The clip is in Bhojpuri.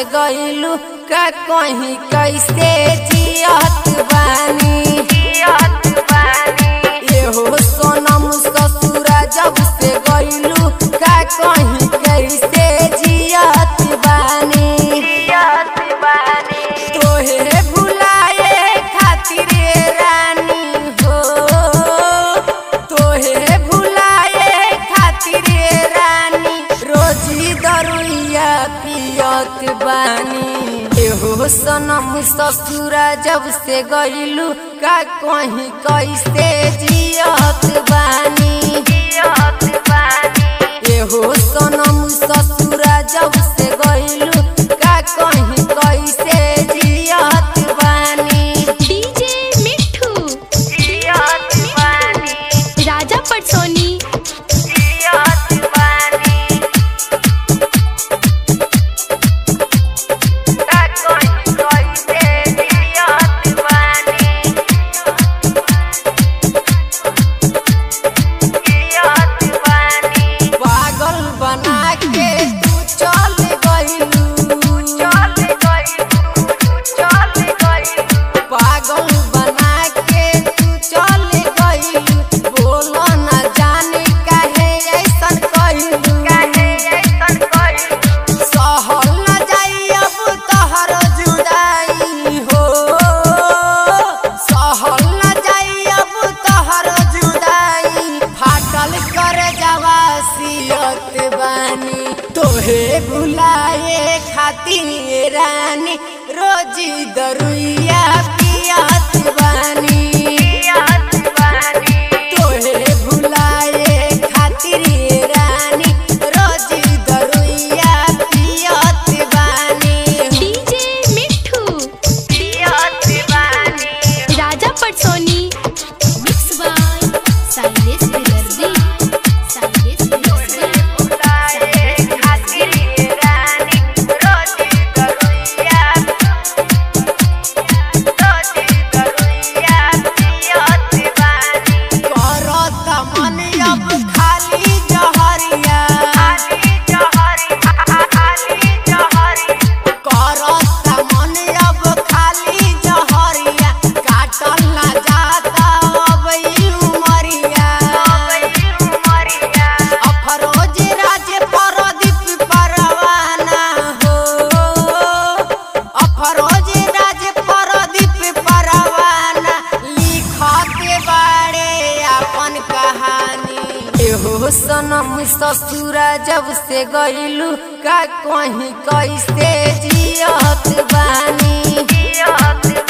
गइलू का कहीं कैसे जियत बानी एहो सोनम ससुरा जब से गइलू का कहीं कैसे जियत बानी तोहे भुलाए खातिर रानी हो तोहे भुलाए खातिर रानी रोजी दरुइया पियत बानी एहो सनम ससुरा जब से गइलू का कहीं कैसे जियत बानी एहो सनम ससुरा जब से गइलू का कहीं कैसे जियत बानी डीजे मिठू राजा पटसोनी पागल बना के तू चल गइलू पागल बना के तू चल गइलू बोलो न जाने काहे ऐसन कइलू सहल न जाई अब तहर जुदाई हो सहल न जाई अब तहर जुदाई फाटल कर जवा सियत बानी तोहे भुलाए खातिर रानी रोजी दरुइया पियत बानी तोहे भुलाए खातिर रानी रोजी दरुइया पियत बानी डीजे मिठू राजा पटसोनी मिक्स बाय साइलेस बिदर्दी साइलेस बिदर्दी करत मन अब खाली जहरिया करत मन अब खाली जहरिया काटल ना जाता अब ई उमरिया अफरोज राज परदीप परवाना हो अफरोज राज परदीप परवाना लिखते बाड़े अपन कहानी एहो सनम ससुरा जब से गइलू का कहीं कैसे जियत बानी